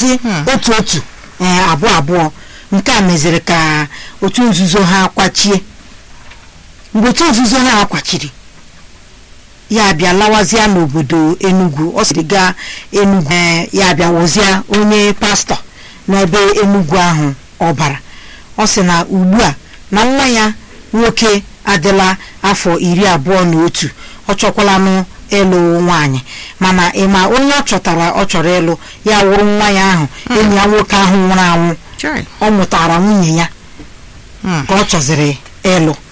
na-alụzi otu otu ee abụọ abụọ nke a meziri ka otu nzuzo ha kwachie mgbe otu nzuzo ha kwachiri ya bịa lawazịa n'obodo Enugu ọ sịrị gaa Enugu ee ya bịa wụzịa onye pastọ n'ebe Enugu ahụ ọ bara ọ sị na ugbu a na nwa ya nwoke adịla afọ iri abụọ na otu ọ chọkwalanụ ịlụ nwaanyị mana ịma onye ọ chọtara ọ chọrọ ịlụ ya wụrụ nwa ya ahụ enyi ya nwoke ahụ nwụrụ anwụ Chai. ọ mụtara nwunye ya Hmm. ka ọ chọziri ịlụ